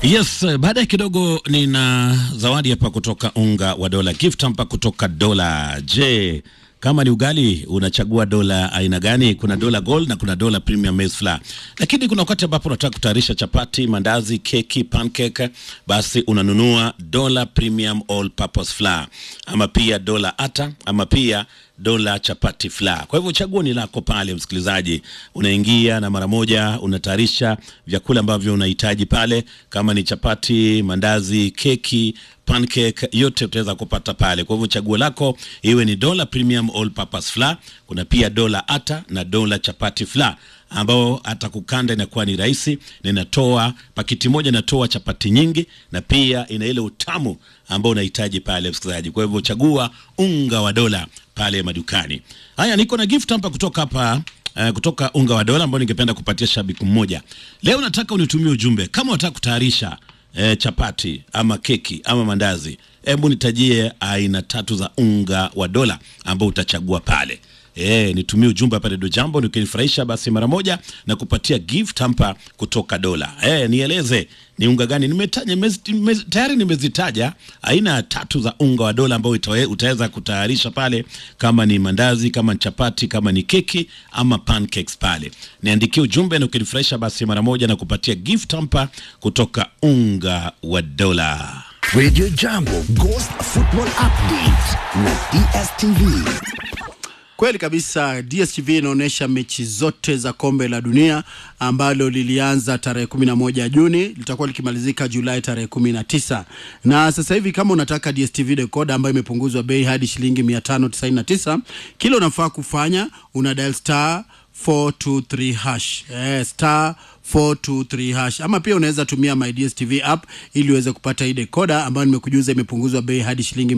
Yes, baadaye kidogo nina zawadi hapa kutoka unga wa dola, gift hapa kutoka dola. Je, kama ni ugali unachagua dola aina gani? Kuna dola gold na kuna dola premium maize flour, lakini kuna wakati ambapo unataka kutayarisha chapati, mandazi, keki, pancake, basi unanunua dola premium all purpose flour, ama pia dola ata, ama pia dola chapati flour. Kwa hivyo chaguo ni lako pale, msikilizaji, unaingia na mara moja unatayarisha vyakula ambavyo unahitaji pale, kama ni chapati, mandazi, keki pancake yote utaweza kupata pale. Kwa hivyo chaguo lako iwe ni dola premium all purpose flour. Kuna pia dola ata na dola chapati flour ambao hata kukanda inakuwa ni rahisi na inatoa pakiti moja inatoa chapati nyingi na pia ina ile utamu ambao unahitaji pale msikilizaji. Kwa hivyo chagua unga wa dola pale madukani. Haya, niko na gift hapa kutoka hapa Uh, kutoka unga wa dola ambao ningependa kupatia shabiki mmoja leo. Nataka unitumie ujumbe kama unataka kutayarisha eh, chapati ama keki ama mandazi, hebu nitajie aina tatu za unga wa dola ambao utachagua pale. Eh, nitumie ujumbe hapa Redio Jambo, nikinifurahisha basi mara moja na kupatia gift hapa kutoka dola. Eh, nieleze ni unga gani nimetaja, nimezi- nimezi- tayari nimezitaja aina tatu za unga wa dola ambao itawe- utaweza kutayarisha pale, kama ni mandazi, kama ni chapati, kama ni keki ama pancakes pale. Niandikie ujumbe na ukinifurahisha basi mara moja na kupatia gift hapa kutoka unga wa dola. Radio Jambo Ghost Football Update na DSTV. Kweli kabisa, DSTV inaonyesha mechi zote za kombe la dunia ambalo lilianza tarehe 11 Juni litakuwa likimalizika Julai tarehe 19. Na sasa hivi kama unataka DSTV decoder ambayo imepunguzwa bei hadi shilingi 599, kile unafaa kufanya una dial star 423 hash eh, star 423 hash ama pia unaweza tumia my DSTV app ili uweze kupata hii decoder ambayo nimekujuza imepunguzwa bei hadi shilingi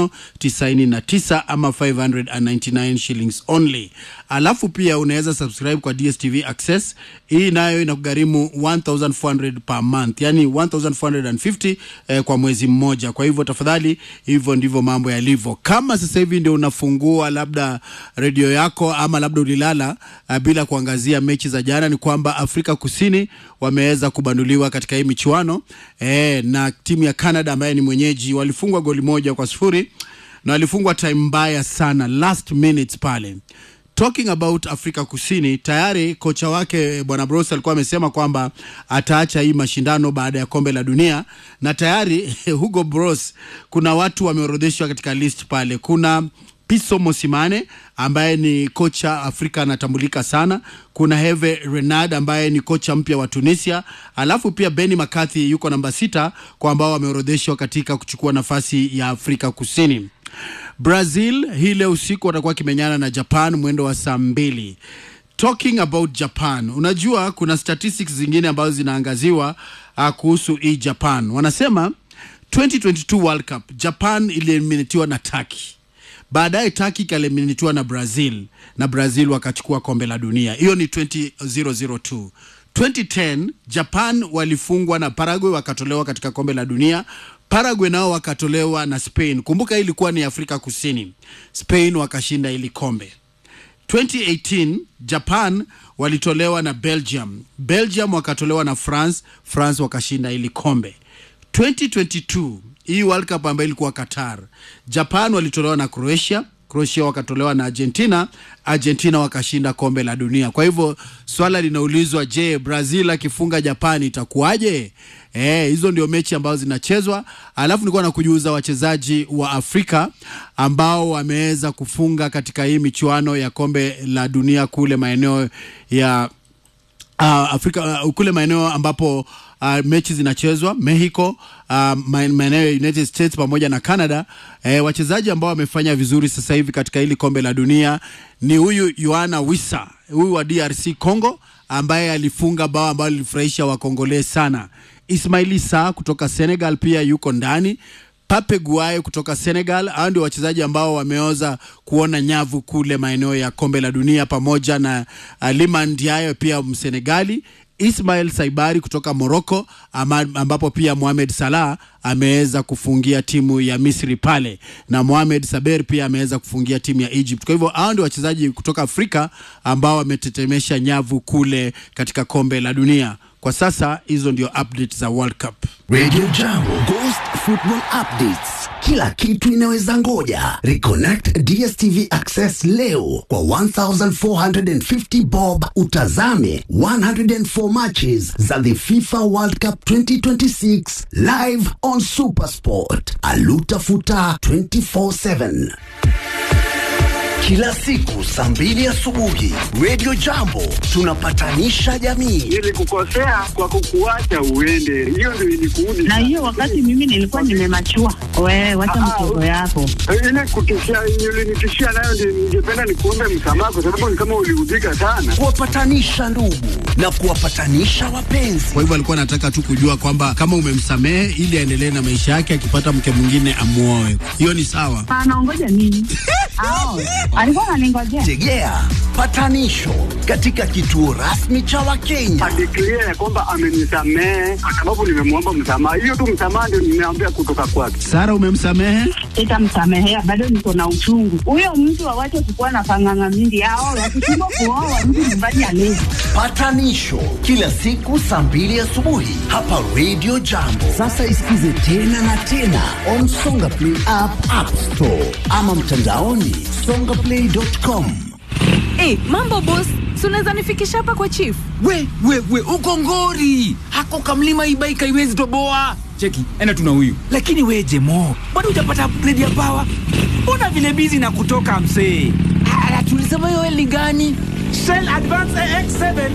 599 ama 599 shillings only. Alafu pia unaweza subscribe kwa DSTV Access. Hii nayo inakugharimu 1400 per month, yani 1450 eh, kwa mwezi mmoja. Kwa hivyo tafadhali, hivyo ndivyo mambo yalivyo. Kama sasa hivi ndio unafungua labda redio yako ama labda ulilala uh, bila kuangazia mechi za jana, ni kwamba Afrika Kusini wameweza kubanduliwa katika hii michuano eh, na timu ya Canada ambaye ni mwenyeji walifungwa goli moja kwa sifuri na walifungwa time mbaya sana last minutes pale. Talking about Afrika Kusini, tayari kocha wake bwana Bros alikuwa amesema kwamba ataacha hii mashindano baada ya kombe la dunia, na tayari Hugo Bros, kuna watu wameorodheshwa katika list pale. Kuna Piso Mosimane ambaye ni kocha Afrika anatambulika sana. Kuna Herve Renard ambaye ni kocha mpya wa Tunisia, alafu pia Benny McCarthy yuko namba sita kwa ambao wameorodheshwa katika kuchukua nafasi ya Afrika Kusini. Brazil hii leo usiku watakuwa kimenyana na Japan mwendo wa saa mbili. Talking about Japan, unajua kuna statistics zingine ambazo zinaangaziwa uh, kuhusu hii Japan. Wanasema 2022 World Cup Japan ilieliminatiwa na Turkey baadaye Turkey ikaeliminatiwa na Brazil na Brazil wakachukua kombe la dunia. Hiyo ni 2002. 2010 Japan walifungwa na Paraguay wakatolewa katika kombe la dunia. Paraguay nao wakatolewa na Spain. Kumbuka hii ilikuwa ni Afrika Kusini. Spain wakashinda ili kombe. 2018 Japan walitolewa na Belgium. Belgium wakatolewa na France. France wakashinda ili kombe. 2022 hii World Cup ambayo ilikuwa Qatar, Japan walitolewa na Croatia, Croatia wakatolewa na Argentina, Argentina wakashinda kombe la dunia. Kwa hivyo swala linaulizwa, je, Brazil akifunga Japan itakuwaje? Eh, hizo ndio mechi ambazo zinachezwa. Alafu nilikuwa nakujuza wachezaji wa Afrika ambao wameweza kufunga katika hii michuano ya kombe la dunia kule maeneo ya uh, Afrika uh, kule maeneo ambapo uh, mechi zinachezwa Mexico, uh, maeneo ya United States pamoja na Canada. Eh, wachezaji ambao wamefanya vizuri sasa hivi katika hili kombe la dunia ni huyu Yoana Wissa, huyu wa DRC Congo ambaye alifunga bao ambalo lilifurahisha wakongole sana. Ismaili Sa kutoka Senegal pia yuko ndani. Pape Guaye kutoka Senegal. Hao ndio wachezaji ambao wameoza kuona nyavu kule maeneo ya kombe la dunia, pamoja na uh, Liman Ndiaye pia Msenegali, Ismail Saibari kutoka Morocco, ama- ambapo pia Mohamed Salah ameweza kufungia timu ya Misri pale na Mohamed Saber pia ameweza kufungia timu ya Egypt. Kwa hivyo hao ndio wachezaji kutoka Afrika ambao wametetemesha nyavu kule katika kombe la dunia. kwa sasa hizo ndio update za World Cup. Radio Jambo Ghost Football Updates. Kila kitu inaweza ngoja. Reconnect DStv Access leo kwa 1450 bob utazame 104 matches za the FIFA World Cup 2026 live on Supersport. Alutafuta 24/7. Kila siku saa mbili asubuhi Radio Jambo tunapatanisha jamii. Nilikukosea kwa kukuacha uende, hiyo ndio ilikuudi. na hiyo wakati mimi nilikuwa nimemachua. Wewe wacha Ah, mtoto yako. ile kutishia, ulinitishia nayo ndio ningependa nikuombe msamaha, kwa sababu ni kama uliudhika sana. Kuwapatanisha ndugu na kuwapatanisha wapenzi. Kwa hivyo alikuwa anataka tu kujua kwamba kama umemsamehe ili aendelee na maisha yake, akipata mke mwingine amuoe. Hiyo ni sawa. Anaongoja nini? Ao, alikuwa ananingojea. Tegea patanisho katika kituo rasmi cha Wakenya. Adeklia ya kwamba amenisamehe kwa sababu nimemwomba msamaha. Hiyo tu msamaha ndio nimeambia kutoka kwake. Sara, umemsamehe? Sitamsamehea, bado niko na uchungu. Huyo mtu awache kukuwa na panganga mingi. Ao, wakishindwa kuoa mtu nyumbani alezi. Patanisho kila siku saa mbili asubuhi hapa Radio Jambo. Sasa isikize tena na tena on Songa Play app, App Store ama mtandaoni songaplay.com. Hey, mambo boss, si unaweza nifikisha hapa kwa chief? we we we uko ngori hako kamlima ibaika iwezi toboa cheki ena tuna huyu lakini we jemo bado hujapata upgrade ya pawa mbona vile bizi na kutoka msee Ah, tulisema hiyo ni gani Shell Advance AX7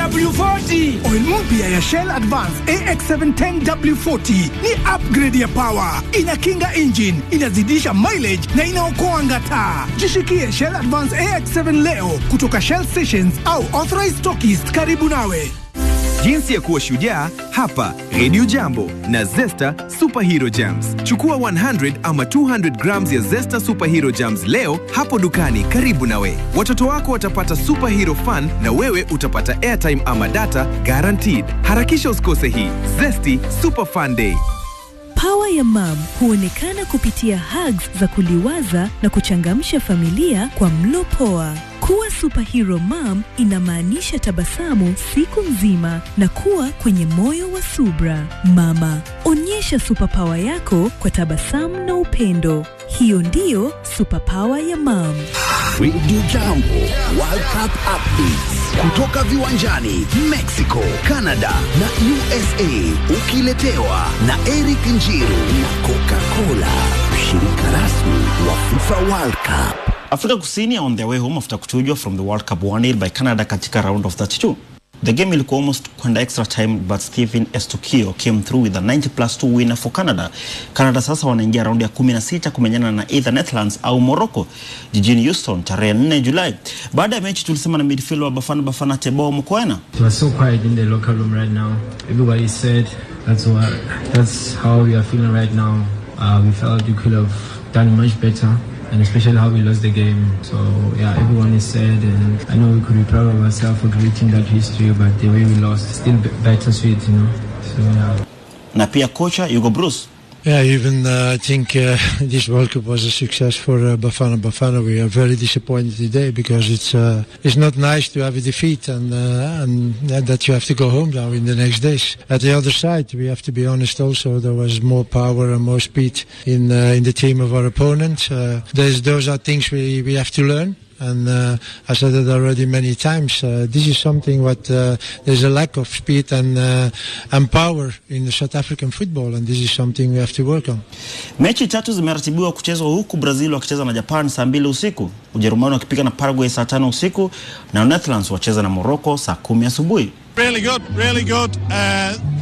10W40. Oil mpya ya Shell Advance AX7 10W40 ni upgrade ya power, inakinga engine, inazidisha mileage na inaokoa ngata. Jishikie Shell Advance AX7 leo kutoka Shell stations au authorized stockists karibu nawe. Jinsi ya kuwa shujaa hapa Radio Jambo na Zesta Superhero Jams. Chukua 100 ama 200 grams ya Zesta Superhero Jams leo hapo dukani karibu nawe. Watoto wako watapata superhero fun na wewe utapata airtime ama data guaranteed. Harakisha usikose hii Zesty Super Fun Day. Pawa ya mam huonekana kupitia hugs za kuliwaza na kuchangamsha familia kwa mlo poa. Kuwa superhero mom inamaanisha tabasamu siku nzima na kuwa kwenye moyo wa subra. Mama, onyesha superpower yako kwa tabasamu na upendo. Hiyo ndiyo superpower ya mam. Radio Jambo World Cup Updates kutoka viwanjani Mexico, Canada na USA, ukiletewa na Eric Njiru na Coca-Cola, mshirika rasmi wa FIFA World Cup. Afrika Kusini are on their way home after kuchujwa from the World Cup 1-0 by Canada katika round of 32. The game ilikuwa almost kwenda extra time but Stephen Estukio came through with a 90 plus 2 winner for Canada. Canada sasa wanaingia raundi ya 16 kumenyana na either Netherlands au Morocco jijini Houston tarehe 4 Julai. Baada ya mechi tulisema na midfielder wa Bafana Bafana Teboho Mokoena It was so quiet in the locker room right now. Everybody said that's what that's how we are feeling right now. Uh, we felt we could have done much better, and especially how we lost the game. So yeah, everyone is sad, and I know we could be proud of ourselves for creating that history, but the way we lost, still b- bittersweet, you know. So yeah. na pia kocha Hugo Bruce Yeah, even uh, I think uh, this World Cup was a success for uh, Bafana Bafana. We are very disappointed today because it's uh, it's not nice to have a defeat and uh, and that you have to go home now in the next days. At the other side, we have to be honest. Also, there was more power and more speed in uh, in the team of our opponent. Uh, there's, those are things we, we have to learn. And uh, I said it already many times. Uh, this is something what uh, there's a lack of speed and uh, and power in the South African football, and this is something we have to work on. Mechi tatu zimeratibiwa kuchezwa huku Brazil wakicheza na Japan saa mbili usiku, Ujerumani wakipiga na Paraguay saa tano usiku na Netherlands wacheza na Morocco saa kumi asubuhi. Really good, really good. Uh,